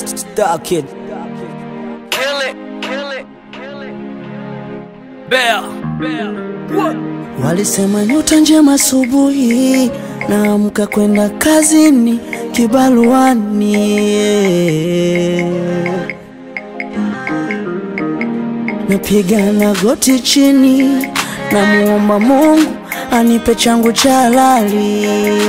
Star Kid. Kill it, kill it, kill it. Bear. Bear. What? Walisema nyota njema asubuhi, naamka kwenda kazini kibaruani, napiga na goti chini, namuomba Mungu anipe changu cha halali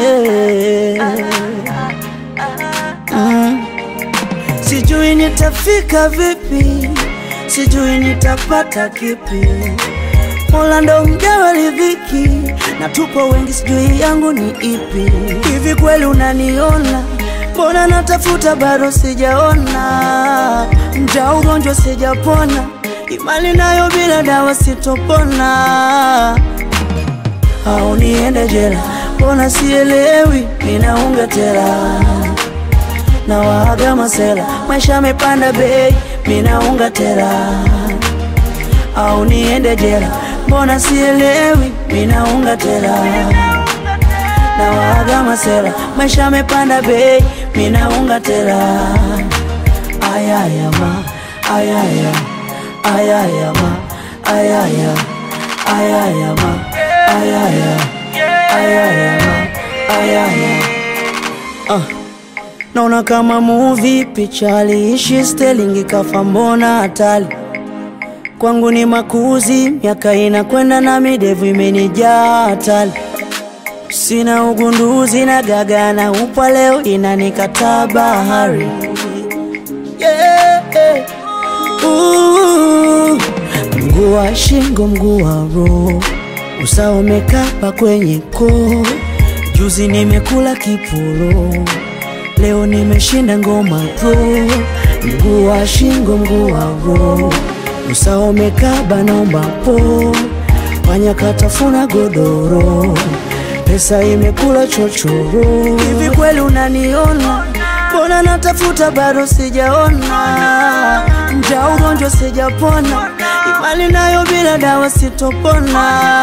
mm. Sijui nitafika vipi, sijui nitapata kipi Mola ndo mgawa riziki na tupo wengi, sijui yangu ni ipi. Hivi kweli unaniona? Mbona natafuta bado sijaona, mja ugonjwa sijapona, imani nayo bila dawa sitopona, au niende jela? Mbona sielewi, ninaunga tela na waaga masela, maisha yamepanda bei, minaunga tela au niende jela? Mbona sielewi, minaunga tela na waaga masela, maisha yamepanda bei, minaunga tela. Ayaya ma, ayaya, ayaya ma, ayaya, ayaya ma, ayaya, ayaya ma, ayaya. Ah. Naona kama movie, picha aliishi Sterling kafa, mbona hatari kwangu ni makuzi, miaka inakwenda na midevu imenijaa hatari, sina ugunduzi na gaga na upwa, leo inanikataa bahari yeah, yeah. Ooh. Mguu wa shingo, mguu wa roho, usawa umekapa kwenye koo. Juzi nimekula kiporo, leo nimeshinda ngoma pro. Mguu wa shingo, mguu wa roho usawa umekaba, naomba po panya katafuna godoro, pesa imekula chochoro. Hivi kweli unaniona? Mbona natafuta bado sijaona, mja ugonjwa sijapona, imani nayo bila dawa sitopona,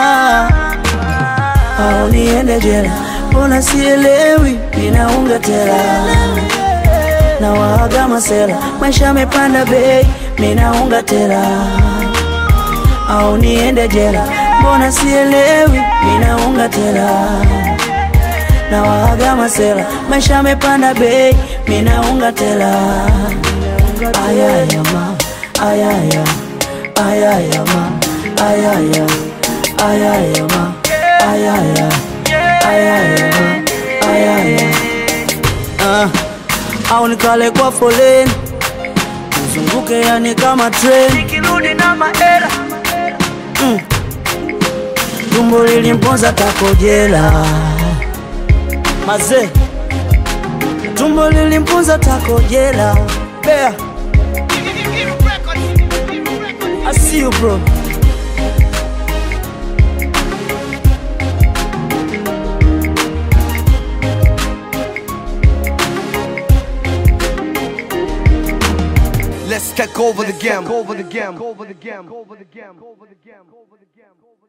au niende jela? Mbona sielewi, ninaunga tela na waaga masela, maisha yamepanda bei, minaunga tela au niende jela? Mbona sielewi, minaunga tela na waaga masela, maisha yamepanda bei, minaunga tela. Ayaya ma, ayaya, ayaya ma, ayaya, ayaya ma, ayaya, ayaya ma, ayaya. Ah au nikale kwa foleni nizunguke, yani kama treni Nikirudi na maera. mm. Tumbo lilimponza takojela maze, tumbo lilimponza takojela Bea, I see you bro. Let's take over the game. Over the game. Over the game. Over the game. Over the game. Over the game.